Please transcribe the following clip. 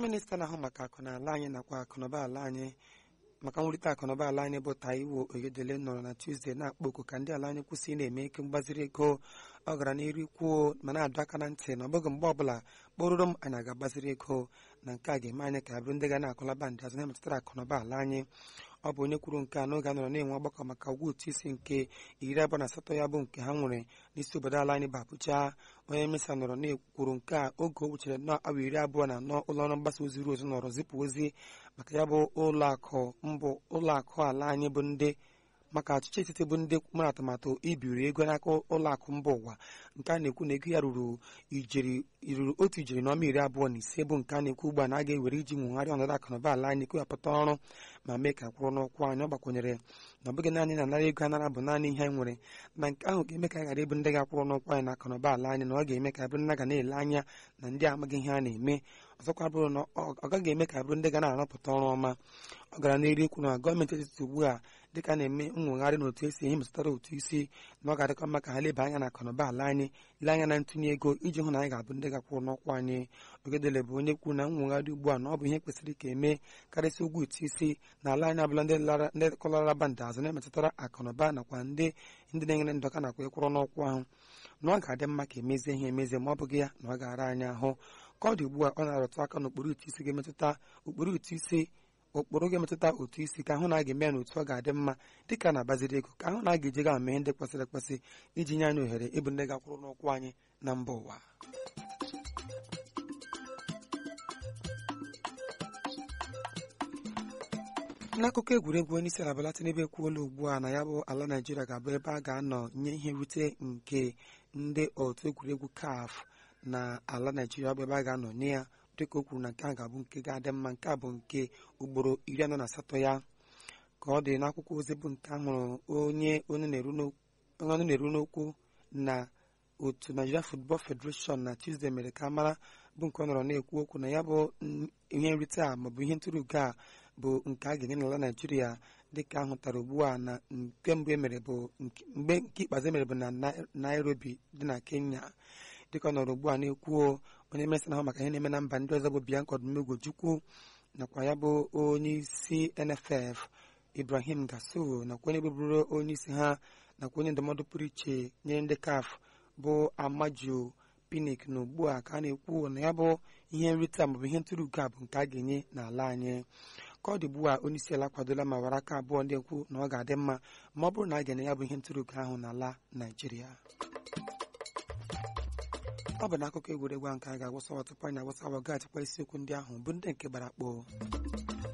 minista na-ahụ maka akụnala anyị nakwa akụnụba ala anyị maka nwurite akụnụba ala anyị bụ Taiwo Oyedele nọrọ na Tuzdee na-akpọ oku ka ndị ala anyị kwụsị ị na-eme ike mgbaziri ego ọ gara n'iru kwuo ma na-adọ aka na ntị na ọ bụghị mgbe ọbụla kpụrụrụ m anyị ga-agbaziri ego na nke a ga-eme anyị ka bụrụ ndị ga na-akụlaba ndị azụ na-emetụtara akụnụba ala anyị ọ bụ onye kwuru nke a n'oge a nọrọ na-enwe ọgbakọ maka ụgwọ ụtụ isi nke iri abụọ na asatọ ya bụ nke ha nwere n'isi obodo ala anyị bụ Abuja onye mesa nọrọ na-ekwuru nke a oge o wuchere nọ awa iri abụọ na anọ ụlọ ọrụ mgbasa ozi ozi nọrọ zipụ ozi maka ya bụ ụlọakụ mbụ ụlọakụ ala anyị bụ ndị maka ọchịchị etiti bụ ndị mere atụmatụ ibiri ego n'aka ụlọakụ mba ụwa nke a na-ekwu na ego ya ruru ijeri ruru otu ijeri na ọma iri abụọ na ise bụ nke a na-ekwu ugbu a na a ga-ewere iji nwegharị ọnọdụ akụnụba ala anyị kewapụta ọrụ ma mee ka kwụrụ n'ụkwụ anyị ọ gbakwụnyere na ọ bụghị naanị na anara ego anara bụ naanị ihe anyị nwere na nke ahụ ga-eme ka anyị ghara ịbụ ndị ga-akwụrụ n'ụkwụ anyị na akụnụba ala anyị na ọ ga-eme ka bụrụ ndị ga na-ele anya na ndị amaghị ihe a na-eme ọzọkwa bụrụ na ọ gaghị eme ka bụrụ ndị ga na-arụpụta ọrụ ọma ọ gara n'elu ikwu na gọọmenti etiti ugbu a dịka na-eme nwegharị n'otu esi ihe metụtara otu isi na ọ ga-adịkọ mma ka ha leba anya na akụnụba ala anyị lee anya na ntụnye ego iji hụ na anyị ga-abụ ndị gakwụrụ n'ọkwa anyị Ogedele bụ onye kwuru na nwegharị ugbu a na ọ bụ ihe kwesịrị ka eme karịsịa ụgwọ ụtụ isi na ala anyị abụla ndị kọlaraba ndị azụ na-emetụtara akụnụba nakwa ndị ndị na-enyere ndọka nakwa ịkwụrụ n'ọkwa ahụ na ọ ga-adị mma ka emezie ihe emezie ma ọ bụghị ya na ọ ga-ara anyị ahụ ka ọ dị ugbu a ọ na-arụtụ aka na ụkpụrụ ụtụ isi ga-emetụta ụkpụrụ ụtụ isi ụkpụrụ ga-emetụta otu isi ka ahụ na a ga-eme ya na otu ọ ga-adị mma dịka na-agbaziri ego ka ahụ na a ga-eji ga mee ndị kwesịrị ekwesị iji nye anyị ohere ịbụ ndị ga-akwụrụ n'ụkwụ anyị na mba ụwa n'akụkọ egwuregwu onye isi ala Bola Tinubu ekwuola ugbu a na ya bụ ala Naịjirịa ga-abụ ebe a ga-anọ nye ihe nrite nke ndị otu egwuregwu CAF na ala Naịjirịa ọ bụ ebe a ga-anọ nye ya dịka o kwuru na nke a ga-abụ nke ga-adị mma nke a bụ nke ugboro iri anọ na asatọ ya ka ọ dị n'akwụkwọ ozi bụ nke ahụrụ onye onye na-eru n'okwu na otu Nigeria Football Federation na Tuesday mere ka mara bụ nke ọ nọrọ na-ekwu okwu na ya bụ ihe nrite a maọbụ ihe ntụrụugo a bụ nke a ga-enye n'ala Naịjirịa dịka ahụtara ugbu a na nke mbụ emere bụ mgbe nke ikpeazụ emere bụ na Nairobi dị na Kenya dịka ọ nọrọ ugbu a na-ekwu onye mesị na-ahụ maka ihe na-eme na mba ndị ọzọ bụ Bianca Odumegwu nakwa ya bụ onye isi NFF Ibrahim Gaso nakwa onye bụbụrụ onye isi ha nakwa onye ndụmọdụ pụrụ iche nyere ndị CAF bụ Amaju Pinnick na ugbu a ka a na-ekwu na ya bụ ihe nrite a maọbụ ihe ntụrụugo a bụ nke a ga-enye n'ala anyị ka ọ dị ugbu a onye isi ala kwadola ma wara aka abụọ ndị ekwu na ọ ga-adị mma ma ọ bụrụ na a ga-enye ya bụ ihe ntụrụugo ahụ n'ala Naịjirịa ọ bụ n'akụkọ egwuregwu ahụ ka a ga-agwụsa tupu anyị agwụsa wa gaghachikwa isiokwu ndị ahụ bụ ndị nke gbara akpọ